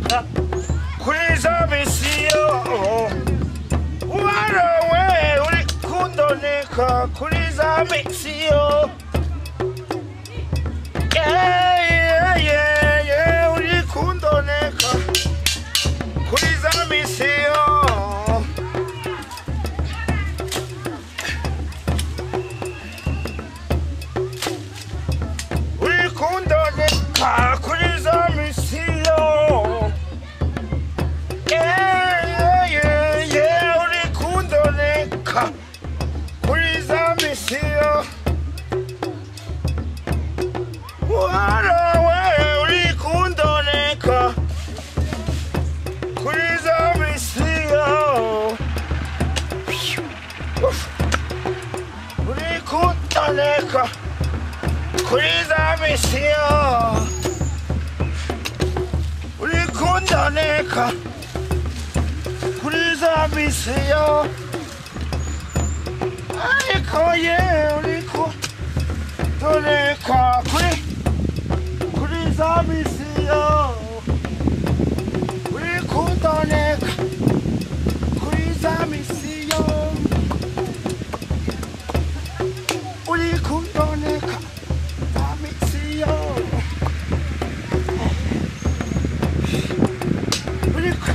kuri za misiyo warowe uri kundoneka kuri za misiyo Yeah, yeah, yeah, yeah, uri kundoneka kuri za misiyo uri kundoneka kuri za misiyo Yeah, yeah, yeah, yeah, uri kundoneka kuri za misiyo warawe uri kundoneka kuri za misiyo uri kundoneka kuri za misiyo uri kundoneka kuri za misiyo ariko ye uri kundoneka kuri kuri za misiyo uri kundoneka kuri za misiyo uri kundoneka za misiyo uri ku-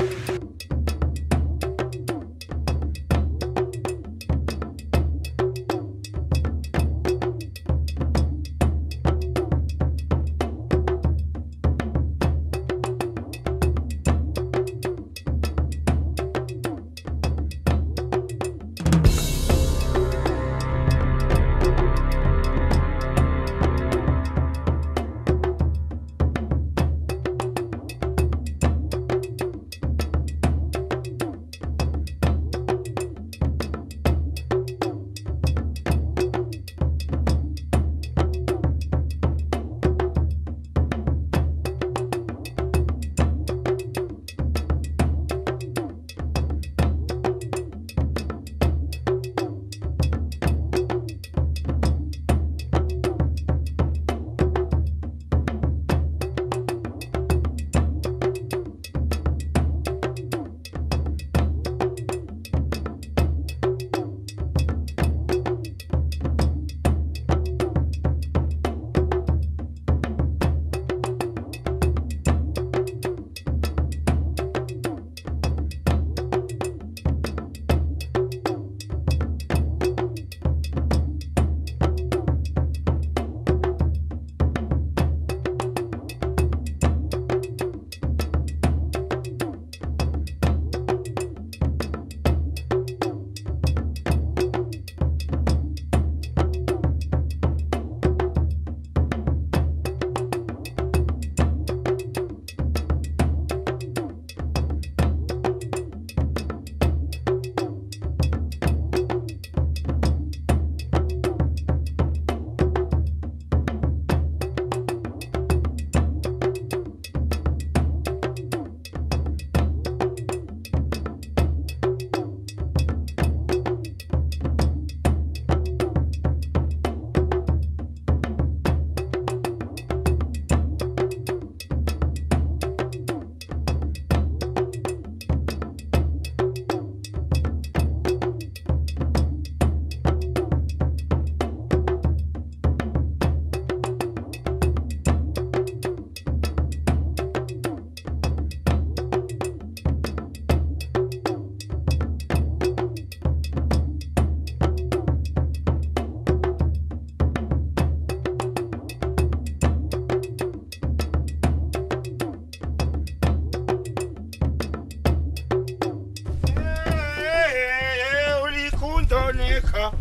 kuoneka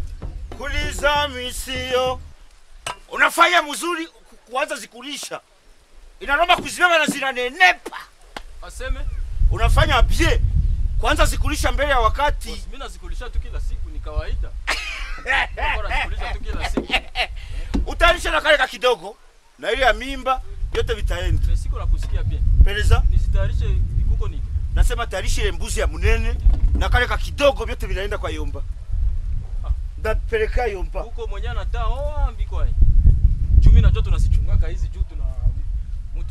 kuliza misio unafanya mzuri ku- kuanza zikulisha inaroma kuziweka na zinanenepa aseme unafanya bie kwanza zikulisha mbele ya wakati bosi, mimi nazikulisha tu kila siku ni kawaida Bora nazikulisha tu kila siku utayarisha na kale ka kidogo na ile ya mimba yote vitaenda na siku nakusikia bien peleza nisitayarishe ikuko nini nasema tayarisha ile mbuzi ya munene na kale ka kidogo vyote vinaenda kwa yomba Ah. ndapeleka yomba huko mwenye anataa oa mbiko ai juu mimi najua tunasichungaka hizi juu tuna mtu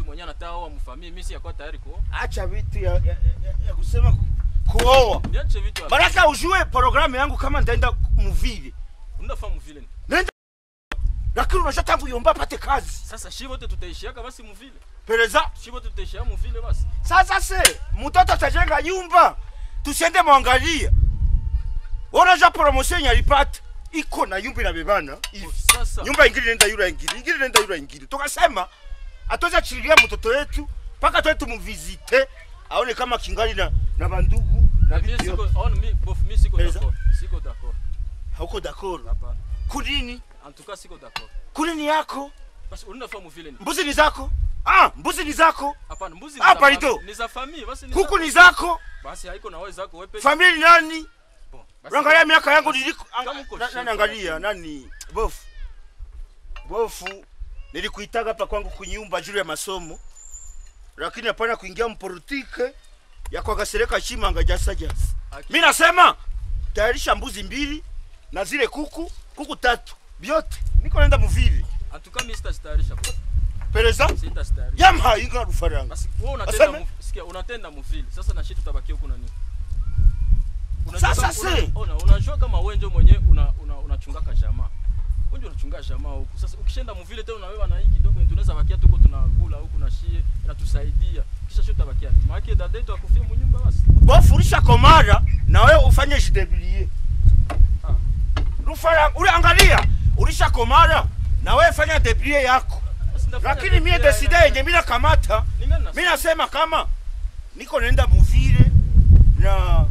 mwenye anataka oa mfamii mimi si yako tayari kuoa acha vitu ya, ya, ya, ya kusema ku- kuoa niache vitu ya- baraka ujue programu yangu kama ndaenda muvili unafahamu vile nenda lakini unasha tangu yomba apate kazi sasa shi wote tutaishiaka basi mvile pereza shi wote tutaishia mvile basi sasa se mtoto atajenga nyumba tusiende mwangalia unaja promotion yalipata iko na nyumba inabebana hivi sasa nyumba ingine nenda yura ingine ingine nenda yura ingine tukasema atoza chililia mtoto wetu mpaka toe tumuvizite aone kama kingali na, na bandugu na mimi vitu siko yote. on mi bof mimi siko Pereza. d'accord siko d'accord hauko dakoro hapana kunini en tout cas siko d'accord kunini yako basi unafahamu vile ni mbuzi ni zako ah mbuzi ni zako hapana mbuzi Ah, za palito. fami- ni za famille basi ni kuku za- ni zako basi haiko na wewe zako wewe peke familia ni nani Bon, basi- Unaangalia miaka yangu niliko Kama uko na- chef, nani angalia nani bofu bofu nilikuitaga hapa kwangu kunyumba juu ya masomo lakini hapana kuingia mpolitike ya kwagasereka chimanga jasa jasa Aki- mi nasema tayarisha mbuzi mbili na zile kuku kuku tatu vyote niko naenda muvili en tout cas mimi sitastarisha bro. pereza sitastarisha yamha inga rufaranga basi wewe unatenda Aseme? mu- sikia unatenda mvile sasa na shit tutabakia huko na nini Sasa kama- se. una- unajua kama wewe ndio mwenye una una unachungaka jamaa wewe ndio unachunga jamaa huku sasa ukishenda mvile tena na wewe na hii kidogo tunaweza bakia tuko tunakula huku na shie inatusaidia kisha shit tutabakia maana dada yetu akufia mnyumba basi bofu ulisha komara na wewe ufanye jidebilie Ah. rufaranga ule angalia ulisha komara na wewe fanya debrie yako Basi ndafanya lakini mie vile, deside haina- yenye mina kamata Ningana na- mi nasema kama niko naenda muvile na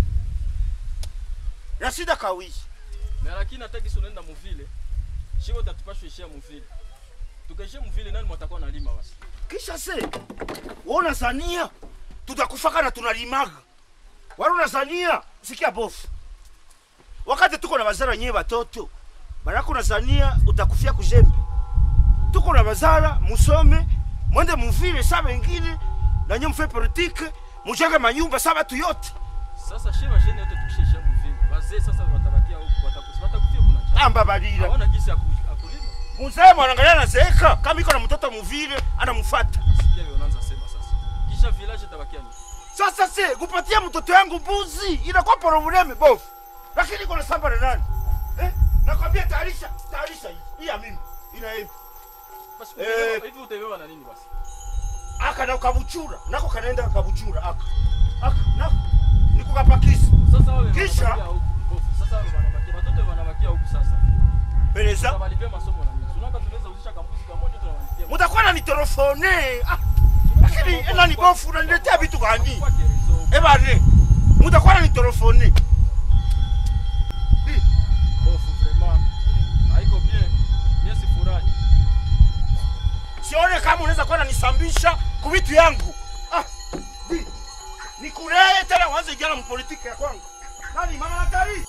na sida kawishi na lakini hata kisi unaenda muvile shiko tatupashwe ishia muvile tukaishia muvile nani mwatakuwa nalima basi kisha se wona zania tutakufaka na tunalimaga wala unazania sikia bofu wakati tuko na bazara nyewe batoto baraka unazania utakufia kujembe tuko na bazara musome mwende muvile sa bengine nanye mfe politike mujenge manyumba sa batu yote sasa shie basheni yote tukishaishia muvile bazee sasa watabakia huku wataku- watakufia kuna cha amba balira hawana gisi ya ku- ya kulima muzee mwanangalia nazeeka kama iko na mtoto muvile anamfata sikia vile unaanza sema sasa kisha village itabakia ni sasa se kupatia mtoto yangu mbuzi inakuwa probleme bofu lakini iko na samba na nani eh? nakwambia tayarisha tayarisha hii hii ya mimi ina hivi basi Eh. utabeba- hivi utaibeba na nini basi aka na kabuchura nako kanaenda kabuchura aka aka nako niko kapakisa sasa wale Kisha? wanabakia huku Bofu, sasa wale wanabakia watoto wanabakia huku sasa beleza tunabalipia masomo na nini tunaka tunaweza uzisha kambuzi kamoja tunawalipia mutakuwa na nitelefone ah, lakini nani bofu unaniletea vitu gani Kwa kerezo ebane mutakuwa na nitelefone bofu vraiment haiko bien mie sifurahi sione kama unaweza kuwa nanisambisha ku vitu yangu ah, di, nikulee tena uanze jana mpolitiki ya kwangu nani mama Natali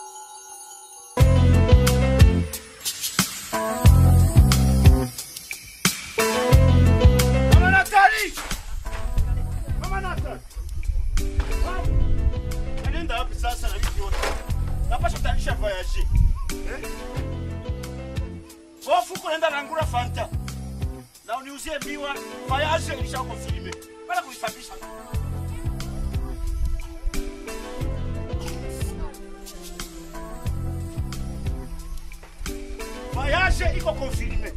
Mama Natali Mama Natali Ah, Nenda wapi sasa na vitu yote napasha tanisha voyage eh? Bofu uko nenda nangura fanta na uniuzie miwa voyage ilishako filme bana kuisafisha voyage iko confirme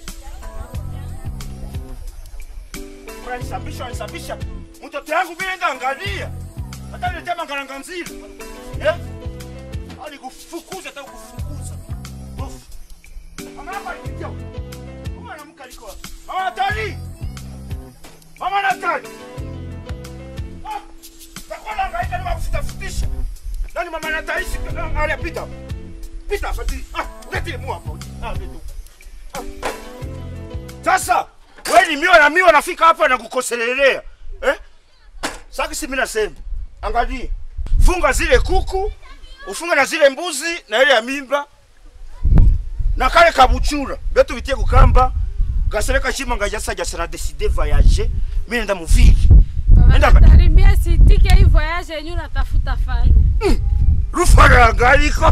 unanisabisha unanisabisha mtoto yangu mimi nenda angalia hata niletea mangaranga nzili eh alikufukuza hata kufukuza bofu mama yako alipitia huko Mama anamka aliko wapi? Mama Natali! Mama Natali! Ah! Takuwa nahangaika na kufutafutisha. Nani mama Natali si angalia pita. Pita hapa ti. Ah, leti mu hapo. Ah, leti. Ah. Sasa wewe ni miwa na miwa nafika hapa na kukoselelea. Eh? Sasa si mimi nasema. Angalia. Funga zile kuku, ufunge na zile mbuzi na ile ya mimba na kale kabuchura betu bitie kukamba gasereka shima ngajasa jasa na décider voyager mimi nenda muvili Nenda ka- Tarimia sitike hii voyage yenyu natafuta fanya. rufaranga aliko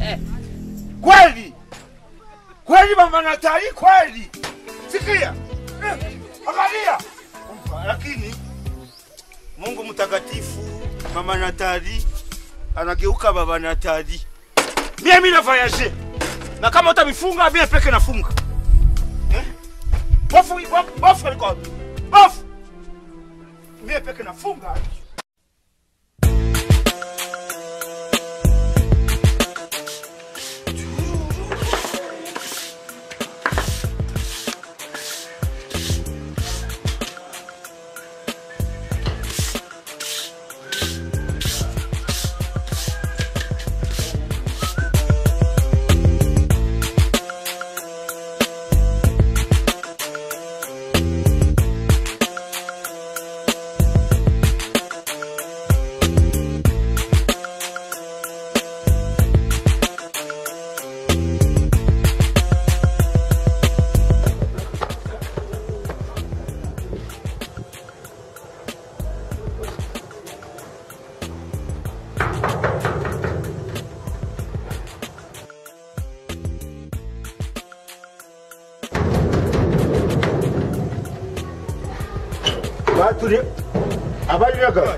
kweli kweli mama Natali kweli sikia Eh, Angalia. Umpa, Lakini Mungu mtakatifu, mama Natali anageuka baba Natali. Mie mimi na voyage. Na kama utamifunga mie peke nafunga. Eh? Bofu bofu bofu aliko. wapi? Bofu. Mie peke nafunga. Batuli abali naga.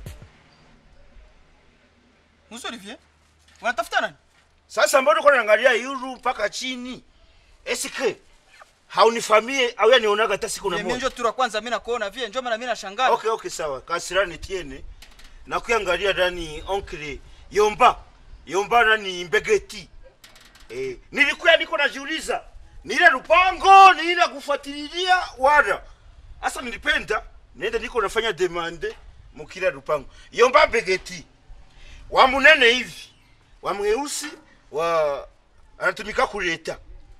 Musa Olivier, unatafuta nani? Sasa mbona uko naangalia yuru mpaka chini? Eske haunifamie au yanionaga hata siku na Mimi moja. ndio tura kwanza mimi nakuona vile njoo maana mimi nashangaa. Okay, okay, sawa. Kasirani tiene. Na kuangalia ndani oncle Yomba. Yomba nani Mbegeti. Eh, nilikuwa niko najiuliza. Ni ile lupango, ni ile kufuatilia wala. Sasa nilipenda nenda niko nafanya demande mukila lupango. Yomba Mbegeti. Wa munene hivi. Wa mweusi wa anatumika kuleta.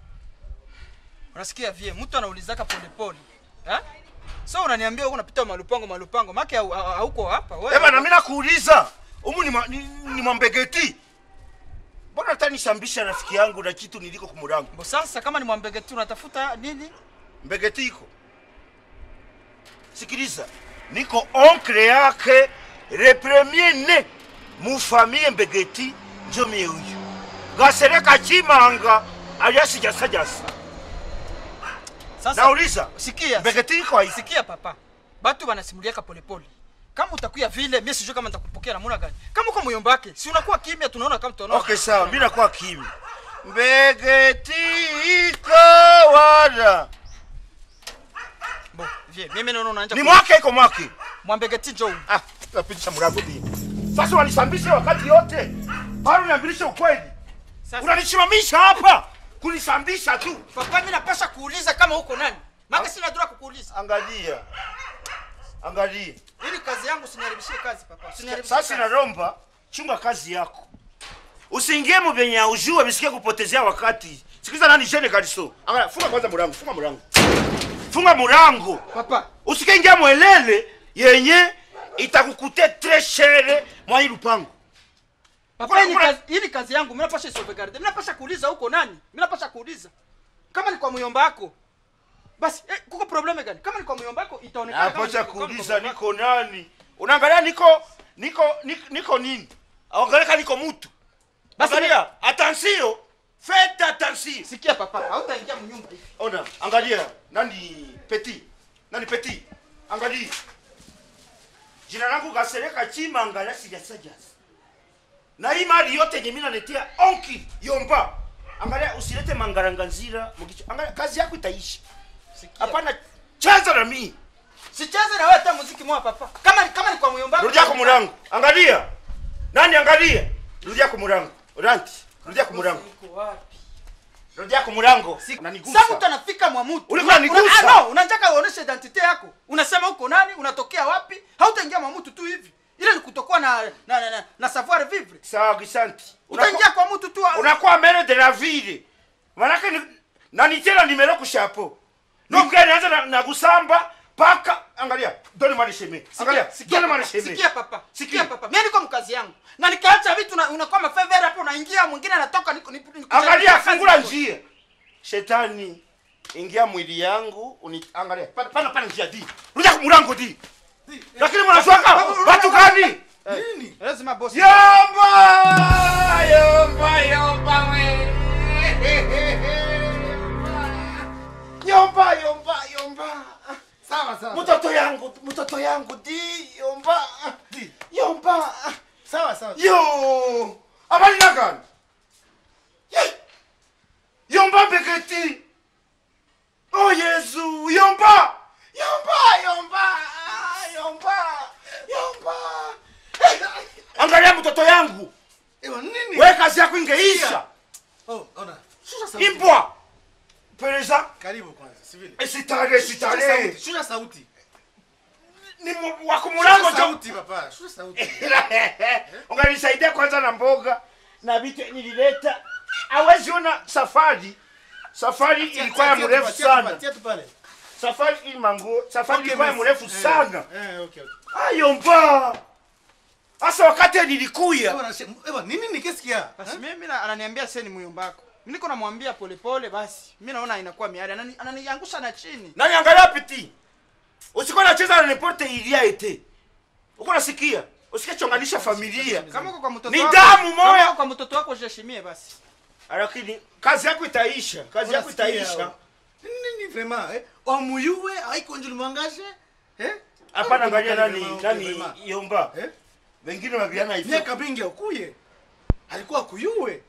Unasikia vie mtu anaulizaka pole pole. Eh? Sasa unaniambia uko unapita malupango malupango. Maki hau- hau- hauko hapa wewe. Eba na mimi nakuuliza. Umu ni, ma, ni, ni mwambegeti. Mbona utanisambisha rafiki yangu na kitu niliko kumurango? Bo sasa kama ni mwambege tu unatafuta nini? Mbegeti iko. Sikiliza. Niko onkle yake le premier ne mu famille Mbegeti njo mie huyu. Gasereka chimanga aliasi jasa jasa. Sasa Nauliza. sikia. Mbegeti iko haisi. Sikia papa. Batu banasimuliaka pole pole. Kama utakuya vile, mimi sijui kama nitakupokea namna gani. Kama uko muyomba wake, si unakuwa kimya tunaona kama tunaona. Okay, sawa. Mimi nakuwa kimya. Mbegeti iko wala. Bo, vie, mimi naona unaanza Ni mwake iko mwake. mwambegeti njoo. huyu. Ah, napitisha mlango pia. Sasa unanisambisha wakati yote. Bado uniambilisha ukweli. Sasa Unanisimamisha hapa kunisambisha tu. papa, mimi napasha kuuliza kama uko nani. Maka sina dura kukuuliza. Angalia. Angalia. Ili kazi yangu usiniharibishie kazi papa. Usiniharibishie. Sasa kazi. naromba chunga kazi yako. Usiingie mu venye haujua visikie kupotezea wakati. Sikiza nani jene kaliso. Angalia, funga kwanza mlango, funga mlango. Funga mlango. Papa, Usikiingia mwelele yenye itakukute très cher mwa hii lupango. papa hii ni Kuna- kazi, hii ni kazi yangu. Mimi napasha sauvegarde. Mimi napasha kuuliza uko nani? Mimi napasha kuuliza. Kama ni kwa muyomba wako. Basi, eh, kuko probleme gani? Kama ni kwa muyomba wako itaonekana kama Napocha ni kwa- kama ni kuuliza kwa muyomba wako. niko nani? Unaangalia niko niko niko, niko nini? Angalia niko mtu. Basi Angalia, attention. Faites attention. Sikia papa, hautaingia mnyumba hivi. Ona, angalia nani petit. Nani petit? Angalia. Jina langu Gasereka Chima angalia sijasajas. Na hii mali yote yenye mimi naletea onki Yomba. Angalia usilete mangaranganzira mkicho. Angalia kazi yako itaisha. Sikia. Hapana cheza na mimi. Sicheze na wewe hata muziki mwa papa. Kama ni kama ni kwa muyomba wako. Rudia kwa murango. Angalia. Nani angalia? Rudia kwa murango. Ranti. Rudia kwa murango. Uko wapi? Rudia kwa murango. Sasa mtu Unanigusa. anafika mwa mtu. Ulikuwa Una- unanigusa. una- ah, no, unataka uoneshe identity yako. Unasema uko nani, unatokea wapi? Hautaingia mwa mtu tu hivi. Ile ni kutokuwa na na, na, na, na savoir vivre. Sawa Gisanti. Utaingia kwa mtu tu. Unakuwa mere de la ville. Manake ni nani tena nimero kushapo. Donc anaanza na, na kusamba paka angalia. Doni mali sheme. Angalia. Sikia Doni mali papa. sheme. Sikia papa. Sikia. Sikia papa. Mimi niko mkazi yangu. Na nikaacha vitu na unakuwa mafavor hapo unaingia mwingine anatoka niko niko. niko- Angalia kazi fungula yangu. njia. Shetani ingia mwili yangu uni angalia. Pana pana, pana njia di. Rudia kwa murango di. Lakini mnashwaka watu gani? Nini? Lazima boss. Yomba! Yomba, yomba we. Yomba, yomba, yomba. yomba sawa sawa mtoto yangu mtoto yangu di yomba Di. yomba sawa sawa yo abali nagani Ye. yomba mbeketi oh yesu yomba yomba yomba yomba yomba angalia mtoto yangu ewa nini we kazi yako ingeisha oh ona shusha sauti imbwa pereza karibu kwanza sivile sitare shusha sitare sauti shusha sauti ni mu- wako mulango shusha jo sauti papa shusha sauti unganisaidia kwanza na mboga na vitu nilileta awezi ona safari safari ilikuwa ya Tia tu mrefu pale, tia tu pale, sana tia tu pale safari ili manguo safari Okay, ilikuwa ya merci. mrefu Eh, sana eh, okay, okay. ayo mba hasa wakati nilikuya Ewa, nashe- ewa nini nikisikia basi mimi na- ananiambia sasa ni muyomba wako mimi niko namwambia polepole basi mimi naona inakuwa miari Anani- ananiangusha na chini nani angalia piti usikuwa nacheza na nepote ilia ete uko nasikia usikie chonganisha familia kama uko kwa mtoto Ni wako damu moya. kama uko kwa mtoto wako jeshimie basi lakini kazi yako itaisha kazi yako Unasikia, itaisha oh. nini vraiment eh omuyuwe aikonjuli mwangaje eh hapana angalia nani Vraiment, nani vraiment. yomba eh wengine waviana hivi miaka mingi akuye alikuwa akuyuwe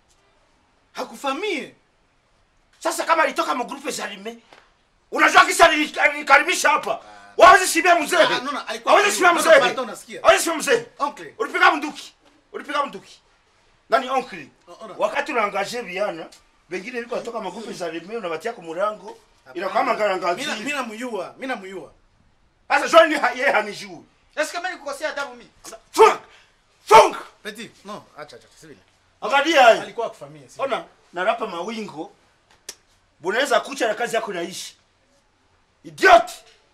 hakufamie sasa kama alitoka magrupe za lime unajua kisa nilikaribisha hapa wawezi simia mzee Ah, no, no, alikuwa hawezi simia karibu. mzee Pardon, pardon, nasikia. hawezi simia mzee oncle ulipiga mnduki ulipiga mnduki nani onkli Oh, ona. wakati unaangaje viana wengine liko natoka magrupe za lime unabatia kwa murango inakuwa mangarangazi mina mina muyua mina muyua sasa joni yeye hanijui eske mimi nikukosea adabu mimi funk funk petit no acha acha sivile angalia hii alikuwa akufamie sivile. ona narapa mawingo bunaweza kucha na kazi yako naishi idiot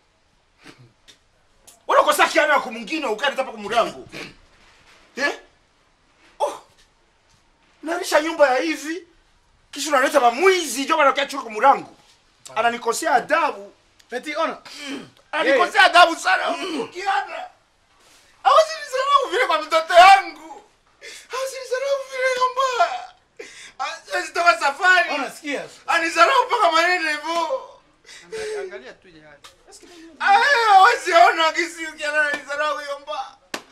unakosa kiana kwa mwingine ukanitapa kwa mlango eh? oh. narisha nyumba ya hivi kisha unaleta mamwizi jo wanakiachua kwa mlango ananikosea adabu petit ona ananikosea adabu sana ukiana awasinisarau vile kwa mtoto yangu awasinisarau vile kwamba azitoka safari ona sikia anisarau mpaka maneno hivyo Angalia- angalia tu ile hali eske mimi wasiona kisi ukiana anisarau yomba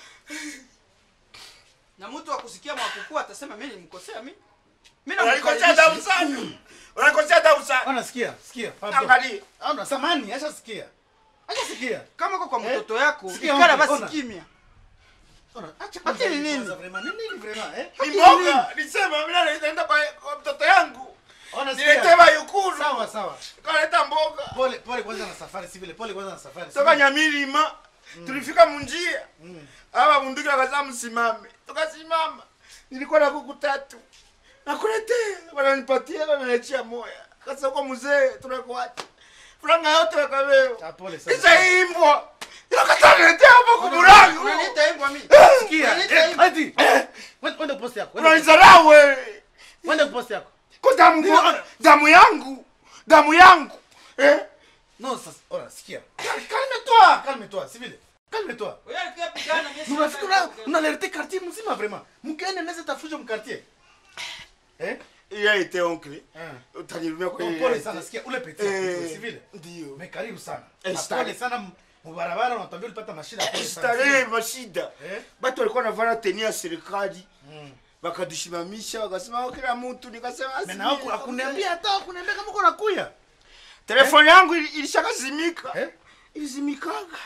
na mtu wa kusikia mwakukua atasema mimi nilimkosea mimi mimi unanikosea adabu sana unanikosea adabu sana ona sikia sikia pardon. angalia ona samani acha sikia acha sikia kama uko kwa mtoto yako Sikia, ikala ona, basi ona. kimya ona acha Ati ni nini? kwanza vraiment ni nini vraiment eh ni mboga nisema mimi naenda kwa kwa mtoto yangu ona niletee sikia mayukuru sawa sawa kaleta mboga pole pole kwanza na safari sivile pole kwanza na safari toka sivile. nyamilima tulifika munjia aba bunduki akaza msimame tukasimama nilikuwa na kuku tatu nakuletea wananipatia wananiachia moya kasa uko mzee tunakuacha franga yote wakawewa Ah, pole sana kisha imbwa inakataniletea hapo kumurangu unaniita mbwa mimi sikia Unaniita eh, hivyo? ati wende wende post yako wende- unanizarau wewe wende post yako ko damu Ndio. damu yangu damu yangu eh? non sasa ona sikia calme toi calme toi sivile calme toi Wewe alikuwa pigana mimi sina unafikira habari. unalerte quartier mzima vraiment mkene neze tafujo mkartier eh il a été oncle Ah. utanirumia kwa No, ile pole sana sikia ule petit Eh, sivile ndio me karibu sana Eh, Na stare. pole sana m- mubarabara unatambia ulipata mashida pole sana starehe sivile. mashida Eh? batu walikuwa navana teni ya serikali Mm. wakadushimamisha wakasema "Oh, kila mtu nikasema Me na huku akuniambia hata akuniambia kama uko nakuya telefoni yangu ili- ilishakazimika eh ilizimikaga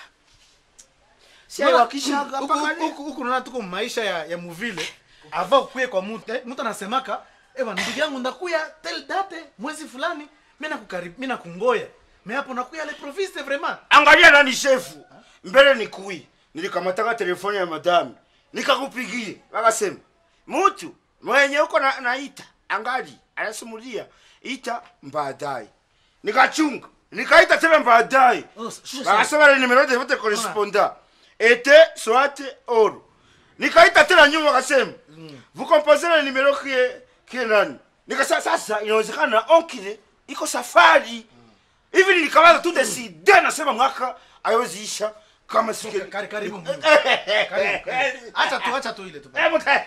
si Unaona, wakishaga huku- huku- huku huku unaona tuko maisha ya, ya muvile ava ukuye kwa mtu eh, mtu anasemaka ewa ndugu yangu ndakuya tel date mwezi fulani mi nakukarib mi nakungoya me hapo nakuya le proviste vraiment angalia nani shefu mbele ni kui nilikamataka telefoni ya madami nikakupigie wakasema mutu mwenye uko na, naita angali anasimulia ita baadaye nikachunga nikaita tena baadaye Oh, shusha sauti. wakasema le numero de votre correspondant était soit or nikaita tena nyuma wakasema vous composez le numero kie kie nani nikasema sasa inawezekana onkile iko safari hivi nilikamata tu deside nasema mwaka ayoziisha kama sike Kari- karibu Mungu. Karibu, karibu. acha tu acha tu ile tu Hebu ta-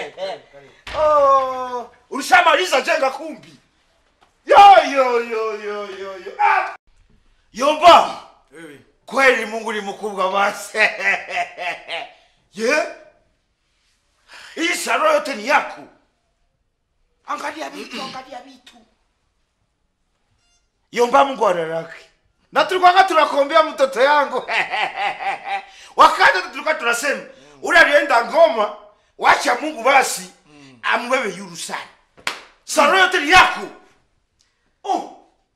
Oh, ulishamaliza jenga kumbi yo yo yo yo yo yo ah! yomba Wewe. kweli mungu ni mkubwa basi ye hii saro yote ni yako angalia vitu angalia vitu yomba mungu araraki na tulikwanga tunakombea mtoto yangu wakati tulikuwa tunasema ule alienda ngoma wacha mungu basi amwewe yuru sana saro yote ni yako oh.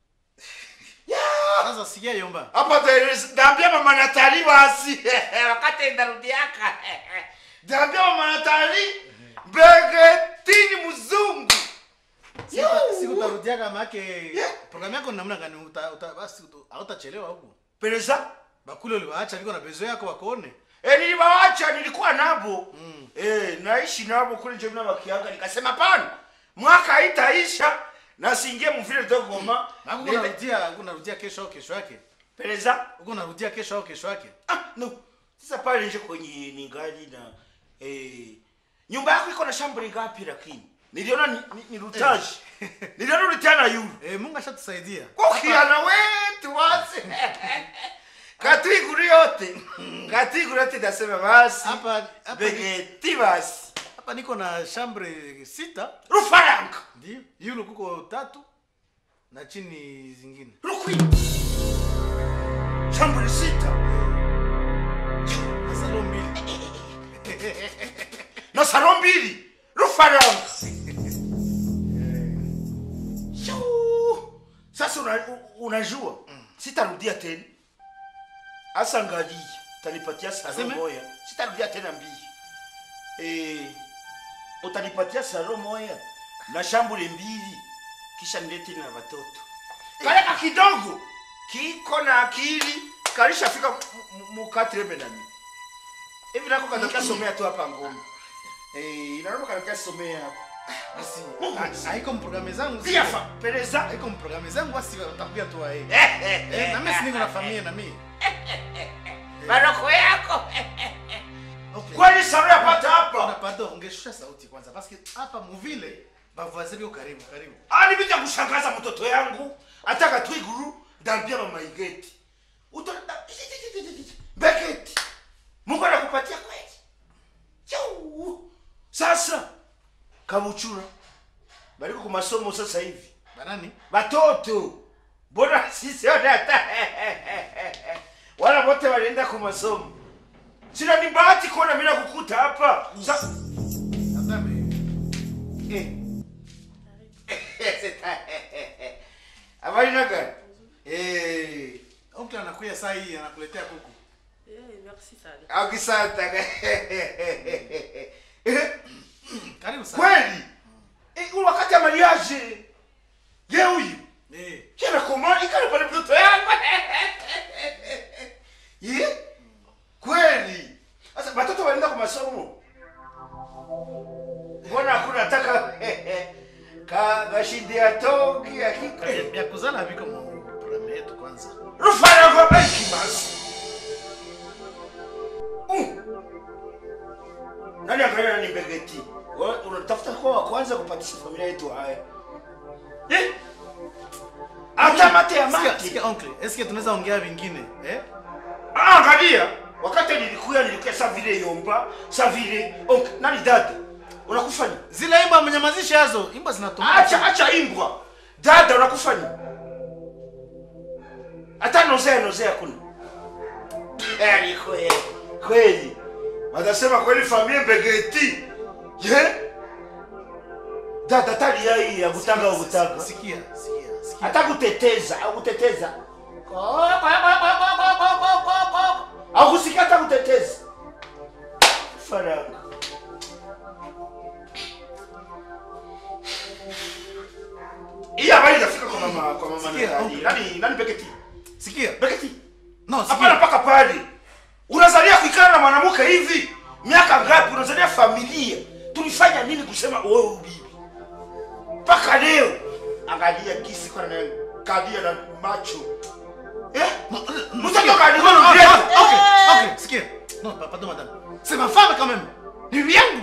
yeah. Sasa sikia yomba. hapa there- ndaambia mama natali basi wakati ndarudiaka ndaambia mama natali begetini mzungu Siku- Siku utarudiaka make programu yako ni namna gani uta, uta basi uta- hautachelewa huko. pereza Bakule uliwaacha biko na bezo yako wakuone. e, niliwawacha nilikuwa nabo mm. e, naishi nabo kule njomina wakianga nikasema pana mwaka haitaisha na siingie mvile dogoma Na huko unarudia, huko unarudia kesho au kesho yake. pereza Huko unarudia kesho au kesho yake. ah, no sasa pale nje kwenye ningali na eh, nyumba yako iko na shambuli ngapi lakini niliona ni, ni, ni rutaji niliona ulitiana yule Eh, Mungu ashatusaidia. kokiana wetu wase katiguru yote katiguru yote nasema basi Hapa hapa begeti basi hapa niko na chambre sita rufaranga ndio. Yule kuko tatu na chini zingine. rukwi shambuli sita Na salon mbili. na salo mbili rufaranga Shuu. sasa una, u- unajua sitarudia tena hasa ngalii utanipatia salo Aseme? moya sitarudia tena mbili eh, utanipatia salo moya na shambule mbili kisha nilete na watoto kale ka kidogo kiko na akili kalishafika mukatreme nami hivi nako katakia somea tu hapa ngoma eh, inaomba katakia somea hapa Basi Mungu ha- mzima. haiko mprograme zangu. pia fa pereza Haiko mprograme zangu basi watakuja tu wae. Eh, eh, Eh, na mimi si eh, niko na eh, familia na mimi. maroko yako Okay. kweli saro yapata Ona, hapa pardon, ungeshusha sauti kwanza parce que hapa muvile bavazi biko karibu karibu. ani vita kushangaza mtoto yangu ataka twiguru ndambia mama igeti Uto- da- beketi mungu anakupatia kweli Chau. sasa kabuchura baliko ku masomo sasa hivi Banani? batoto mbona sisi wote hata wala wote walienda ku masomo sina ni bahati kuona mimi nakukuta hapa Sa- Nadhani Eh. habari naga Eh, oncle anakuja saa hii anakuletea kuku. akisanta Karibu sana. kweli Eh, ule wakati ya mariage ye huyu Eh, kena koma ikale pale mtoto yangu ye kweli sasa watoto wanaenda kwa masomo mbona hakuna taka ka gashindia toki akika ya kuzala biko mu programu yetu kwanza. rufara kwa benki basi Mm. nani angalia nani mbegeti Wewe unatafuta kwa wa kwanza kupatisha familia yetu haya eh hata mate ya Sikia, mate sikia oncle, eske tunaweza ongea vingine? Eh? Ah, angalia wakati nilikuya nilikuya sa vile yomba sa vile okay, nani dada unakufanya Zile imba mnyamazishe hazo, imba zinatumika. acha acha imbwa dada unakufanya hata nozea nozea kuna Eh, ni kweli kweli watasema kweli familia mbegeti ye dada tali yai ya kutanga ukutanga Sikia, sikia, sikia. hata kuteteza au kuteteza au kusikia hata kuteteza faranga hii habari inafika kwa mama kwa mama Sikia, nani okay. nani nani Beketi Sikia. Beketi No, hapana sikia. mpaka pale unazalia kuikana na mwanamke hivi miaka ngapi unazalia familia tulifanya nini kusema wewe ubibi mpaka leo angalia kisi kwa na kadia na macho eh mtoto kadi No, no, no, kwa no, okay, okay, sikia. No, pa- pardon madame. C'est ma femme quand même. Ni bibi yangu.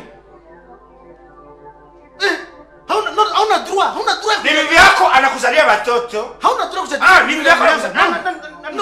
Eh, hauna no, hauna droit, hauna droit. ni bibi yako anakuzalia watoto Hauna droit kuja. ah ni bibi yako anakuzalia No, Na- na- na- na-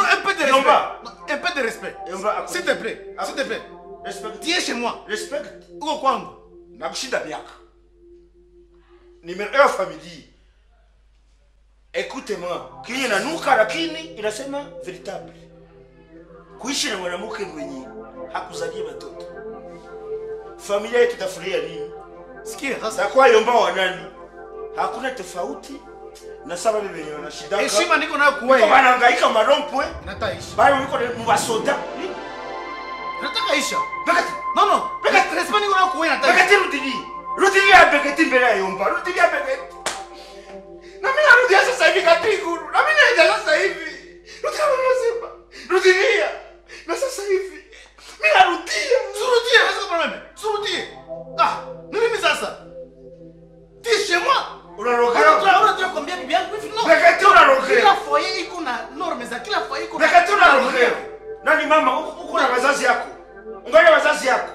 peu de respect. Yomba, S'il te plaît, s'il te plaît. Respect. Tu es chez moi. Respect. Uko kwangu. nakushinda miaka nimeoa familia écoute-moi kinye nanuka lakini inasema veritable kuishi na mwanamke mwenye hakuzalia watoto familia yetu itafurahia nini Sikia sasa. takuwa yomba wa nani hakuna tofauti na saba bibi wenye wanashidaka Heshima niko nayo Wiko kuwe. wanahangaika marompwe Nataishi. bali wiko mubasoda Nataka isha. bekati Non non. Respect niko nayo kuwe nataishi. bekati rudili rudili ya bekati mbele ya yomba rudili ya bekati na mimi narudia sasa hivi katikuru na mimi naenda sasa hivi rudia unasema rudilia na sasa hivi mimi narudia Surudie, est-ce que problème? Surudie. Ah, ni nini sasa? Tu es chez moi. unarogea Unataka kuambia bibi yangu hivi no. bekati Kila unarogea foyer iko na norme za kila foyer iko na. bekati unarogea nani mama uko uko na wazazi yako ungali wazazi yako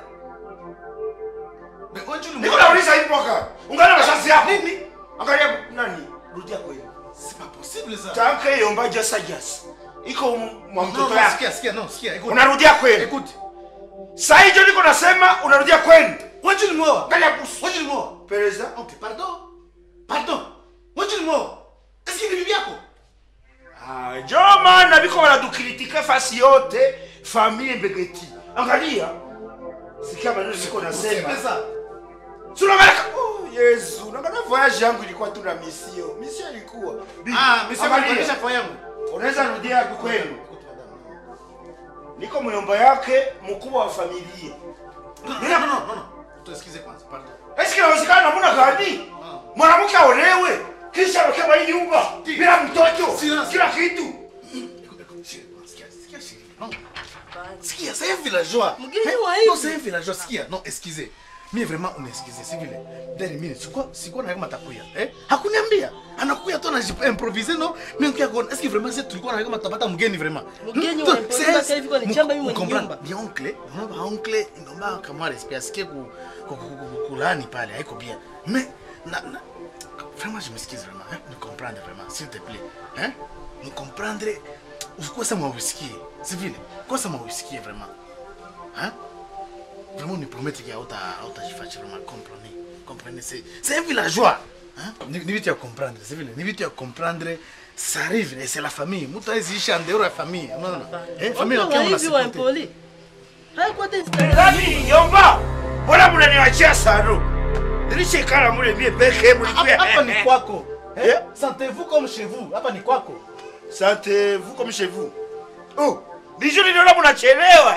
Mais wewe tu niko nauliza hii mwaka ungali wazazi yako nini angalia nani rudia kweli C'est pas possible ça. tanke yomba jasa jasa iko mwa Non, mtoto non, yako sikia, sikia, non, sikia, écoute. unarudia kweli Écoute. saa hijo niko nasema unarudia kweli Wewe tu ni mwoa. angalia busu Wewe tu ni mwoa. pereza Ok, pardon. Pardon. Wewe tu ni mwoa. Est-ce que ni bibi yako? Ah, jo maana biko wanadukiritika fasi yote famille mbegeti angalia sikia maneno niko nasema C'est ça. sunamalaka oh, yesu nangana voyage yangu ilikuwa tu na misio misio ilikuwa Bi- Ah, mais c'est angalia, pas foyer yangu. unaweza rudia kwenu Écoute, madame. niko myomba yake mkubwa wa familia Non, non, non, non, non. Tu excusez kwanza, pardon. eski nawezekana namuna gani mwanamke aolewe kisha awekewa hii nyumba bila mtoto Silence. kila kitu Écoute, écoute, chérie, sikia, sikia, chérie. Non. Sikia, c'est un villageois. Mgeni Hein? wa hivi. Non, c'est un villageois. Sikia, non, excusez. Mimi vraiment unesikize si vile. Dani mimi sikuwa sikuwa na kama atakuya. Eh? Hakuniambia. Anakuya tu anajimprovise no. Mimi nikia kuona. Est-ce que vraiment c'est tulikuwa na kama tapata mgeni vraiment? Mgeni Hmm? wa Tu- improvise c'est- kama hivi kwa ni chamba mimi mwenye Comprendre. nyumba. Ni oncle, naomba oncle, naomba kama respect asikie ku ku- ku- ku- kulani pale haiko bien. Mais na, na vraiment je m'excuse vraiment, hein? Me comprendre vraiment, s'il te plaît. Hein? Me comprendre ukosa mausikie. Si vile. Kosa mausikie vraiment. Hein? Vraiment on promet qu'il y a auta auta jifachi vraiment comprenez. Comprenez c'est c'est un villageois. Hein? Ni ni vitu ya comprendre, c'est vile. Ni vitu ya comprendre ça arrive et c'est la famille. Mtu haizi ishi en dehors ya famille. Unaona? Eh, famille Wakiwa wakiwa hivi wa mnasupporter. impoli. Haikuwa tena nani yomba mbona munaniwachia saro nilishekala mule mie peke Hapa hapa ni mulikuya kwako. Eh? Eh? Sentez-vous comme chez vous. Hapa ni kwako. santez-vous comme chez vous oh bijou niliona munachelewa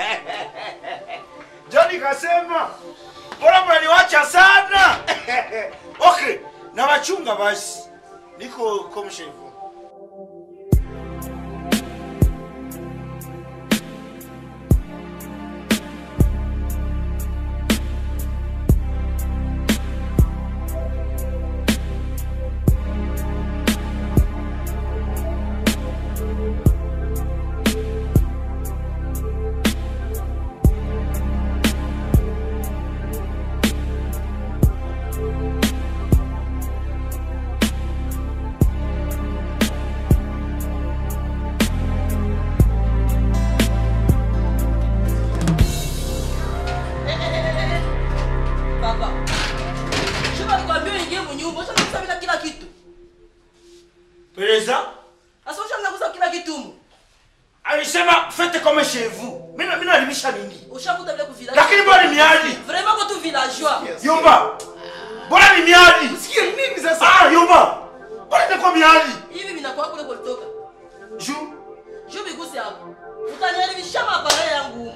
jo nikasema mbona munaniwacha sana okay na wachunga basi niko comme chez vous Papa. Shika nikwambia uingie mnyumba, ushaanza kusabika kila kitu. pereza Sasa ushaanza kusabika kila kitu. mu. alisema fete comme chez vous mina mina alimisha nini Ushakuta vile kuvila. lakini mbona ni miadi Vraiment kwa tu villageois. yomba mbona ni miadi Sikia nini sasa? ah yomba mbona imekuwa miadi Hivi vinakuwa kule kulitoka. juu Juu biguse hapo. Utaniharibisha mapara yangu humu.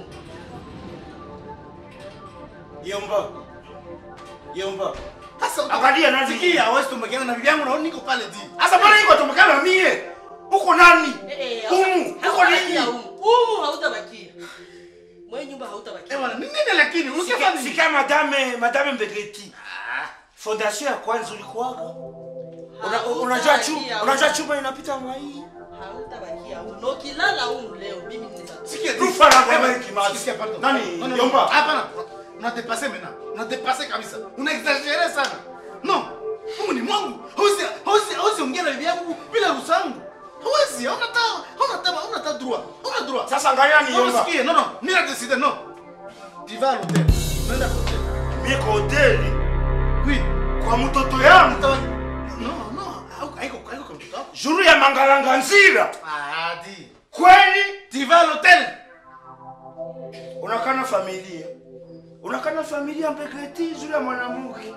yomba yomba Sasa angalia nani sikia, wewe tumekana na bibi yangu naona niko pale di. Asa mbona iko tumekana mie? Uko nani? Eh, eh, Humu, uko hautabakia nini? humu. Humu hautabakia. Mwenye nyumba hautabakia. Eh bwana, ni nini lakini? Sika, Usikia nini? sika madame, madame Mbegeti. Fondation ya kwanza ulikuwaga? Una- Unajua chu, Hautabakia unajua humu. chuma inapita mwai. Hautabakia humu. Na ukilala humu leo mimi ninaweza. Sikia di. Rufa la Eh, ngoma bwana, kimazi. sikia, pardon. Nani? Non, non, Yomba. non. Hapana. Una dépasser maintenant. Una dépasser kabisa. Una exagérer sana. Non. Mungu ni mwangu. Hausi hausi hausi ongea na bibi yangu bila ruhusa yangu. Hauwezi. Hauna ta hauna ta hauna hata droit. Una droit. Sasa angalia Non, niomba. sikie, non, non. Mimi na décider, non. Tu vas à l'hôtel. Nenda kwa hotel. Mimi kwa hoteli Oui. kwa mtoto yangu Utawa- Non, non. Haiko haiko haiko kwa mtoto wako. juru ya mangalanga nzira. Ah, di. Kweli Tu vas à l'hôtel. unakana familia unakana familia mbeketi juu ya mwanamke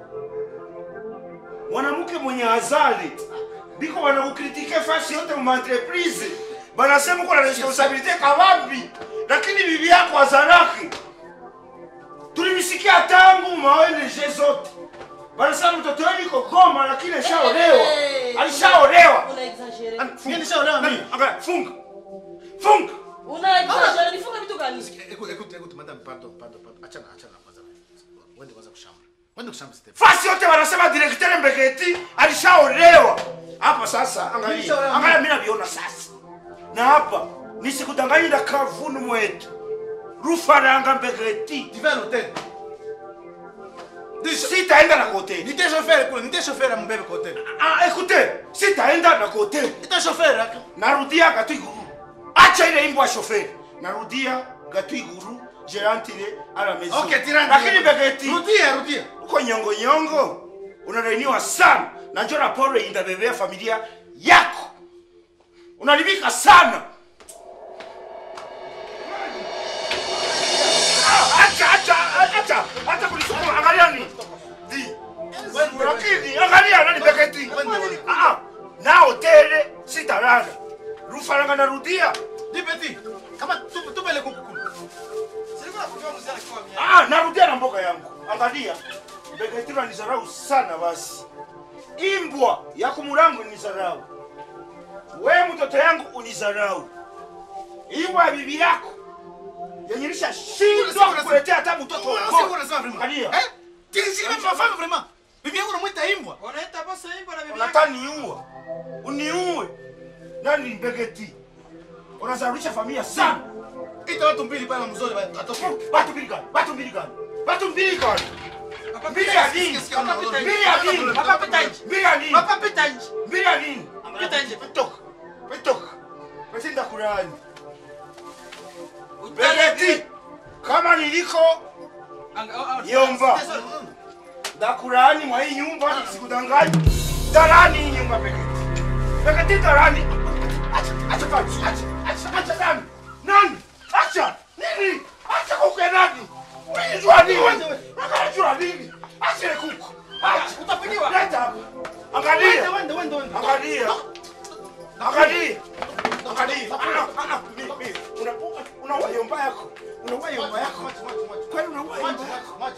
mwanamke mwenye azali biko wanakukritike fasi yote mu entreprise banasema uko na responsabilite kabambi lakini bibi yako azalaki tulimisikia tangu maONG zote banasema mtoto wenu iko Goma lakini alishaolewa Hey. alishaolewa Una exagere. Mimi nishaolewa mimi. Angalia, funga funga Una exagere. Nifunga vitu gani? Écoute, écoute, écoute, madame, pardon, pardon, pardon. Achana, achana kwanza. Wende kwanza kushamba. Wende kushamba Stephen. fasi yote wanasema direktere Mbeketi alishaolewa. Hapa sasa, angalia, Alishaolewa angalia, mimi naviona sasa, na hapa nisikudanganyira na kavunu mwetu rufaranga Mbeketi, Tu vas à l'hôtel. sitaenda na koteli. Nite chauffeur kule, nite chauffeur ya mbebe kwa hotel. Ah, ekute, sitaenda na koteli, Nite chauffeur aka. narudia Gatwiguru. Acha ile imbo ya shoferi, narudia Gatwiguru gerantile à la maison. Okay, tirani. Lakini Mbeketi Rudia, rudia. uko nyongo nyongo unalainiwa sana na njo raporo indabebea familia yako unalibika sana Ah, acha acha acha acha kulisukuma angalia ni di lakini angalia nani beketi ah ah, na hotele sitalala rufaranga narudia Dis petit, kama tu tu pele kuku. Ah, narudia na mboga yangu. Angalia. Beketiro nizarau sana basi. Imbwa ya kumulangu nizarau. We mtoto yangu unizarau. Imbwa ya bibi yako. Yenye lisha shindwa kukuletea hata mtoto Wewe wako. sio unasema vraiment. Angalia. Eh? Tiki ma femme vraiment. Bibi yangu unamuita imbwa. Unaita bosi imbo na bibi yako. Unataka niue. Uniue. Nani mbegeti? Unazarulisha familia sana. Ita watu mbili pale mzuri atoke. Batu mbili gani? Batu mbili gani? Batu mbili gani? Mbili ya nini? Papa pita Mbili ya nini? Papa pita nje. Mbili ya nini? Papa pita nje. Mbili ya nini? Pita nje. Petoka. Petoka. Petinda kurani. Utale- Begeti. Kama niliko Anga- oh, oh. Yomba. Sasa- ndakurani mwa hii nyumba sikudanganyi. Darani hii nyumba Begeti. Begeti darani. Acha, acha kazi. Acha, acha, acha nani? Nani? Acha. Nini? Acha kuke nani? Unijua nini? Unajua nini? Acha ile kuku. Acha. Utapigiwa. Leta hapa. Angalia. Wende wende wende. Angalia. Angalia. Angalia. Ah, ah, ah, mi- mi. Una- Unaua yomba yako. Unaua yomba yako. Kwani unaua yomba yako?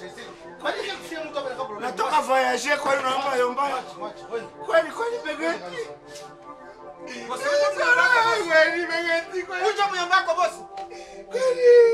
Natoka voyage kwani unaua yomba yako? Kweli kweli begeti. Kweli begeti kweli. Kuja muyomba wako bosi. Kweli.